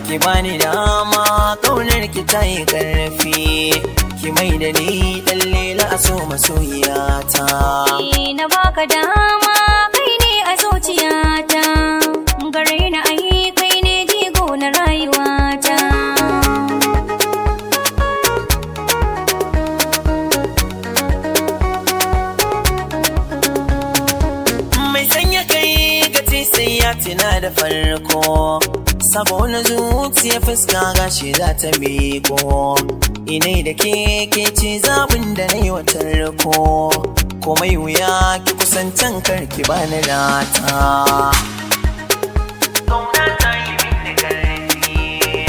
ki bani dama kaunar ki ta yi karfi ki mai da ni dan lela a so masoyiyata Eh, na baka dama kai ne a zuciyata gare na ai kai ne jigo na rayuwata mai sanya kai gaci sai ya tina da farko sabo na zuciya fuska gashi za ta miko inai da ke ke ce zabin da na yi watar ko komai wuya ki kusantan karki bani rata Kauna ta yi min da karfi,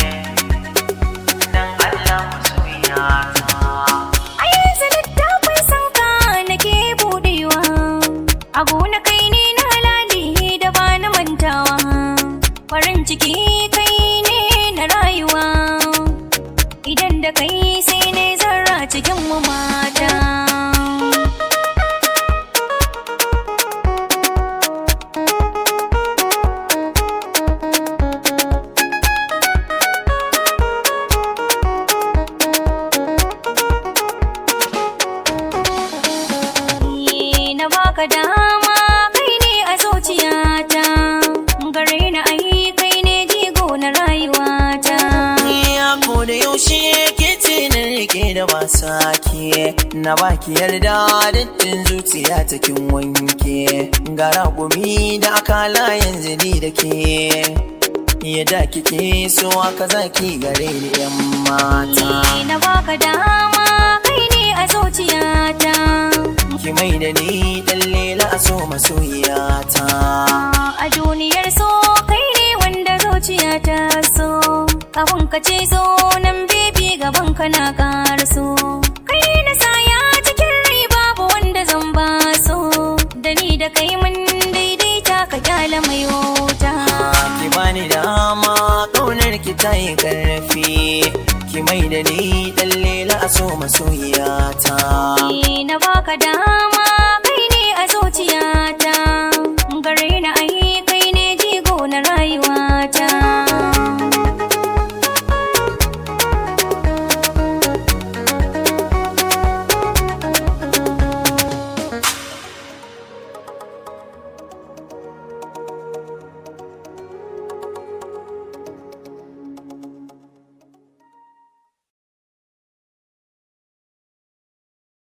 dan Allah masoyiyata. a yanzu littafin sanka nake budewa a gona kai ne na halali da ba na mantawa farin ciki kai ne na rayuwa idan da kai sai ne zarra cikin mu mata Eh, na baka dama kai ne a zuciyata gare na ai kai ne jigo na rayuwata Ya ko da yaushe ke ce na rike da wasa ke na baki yarda dattin zuciya ta kin wanke gara gumi da akala yanzu ni da ke yadda kike so aka zaki gare ni yan mata Eh, na baka dama kai ne a zuciyata ki mai da ni dan lela a so masoyiyata a duniyar so kai ne wanda zuciyata so kafin ka ce so nan bibi gaban ka na so kai na saya cikin rai babu wanda zan ba so da ni da kai mun daidaita ka kyala mai wuta ki bani dama kaunar ki ta yi karfi ki mai da ni dan lela a so masoyiyata Eh, na baka dama kai ne a zuciyata